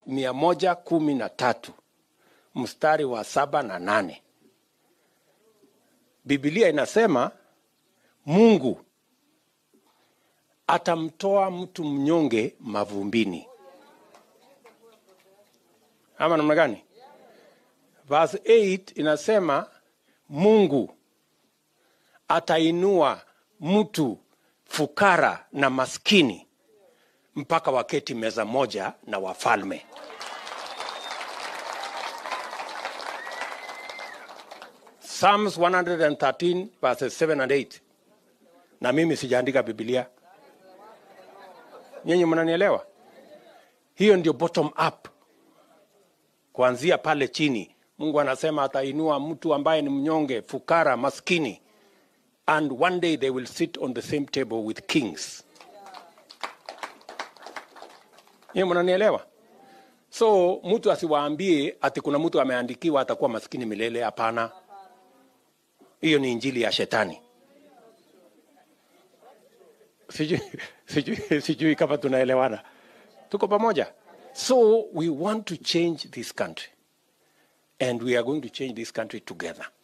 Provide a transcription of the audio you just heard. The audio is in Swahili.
mia moja kumi na tatu mstari wa saba na nane Biblia inasema Mungu atamtoa mtu mnyonge mavumbini, ama namna gani? Verse 8 inasema Mungu atainua mtu fukara na maskini mpaka waketi meza moja na wafalme. Psalms 113 verses 7 and 8. Na mimi sijaandika Biblia, nyinyi mnanielewa? Hiyo ndio bottom up, kuanzia pale chini. Mungu anasema atainua mtu ambaye ni mnyonge, fukara, maskini, and one day they will sit on the same table with kings. Nyinyi mnanielewa? So mtu asiwaambie ati kuna mtu ameandikiwa atakuwa maskini milele. Hapana, hiyo ni injili ya shetani. Sijui, sijui, sijui kama tunaelewana, tuko pamoja. So we want to change this country and we are going to change this country together.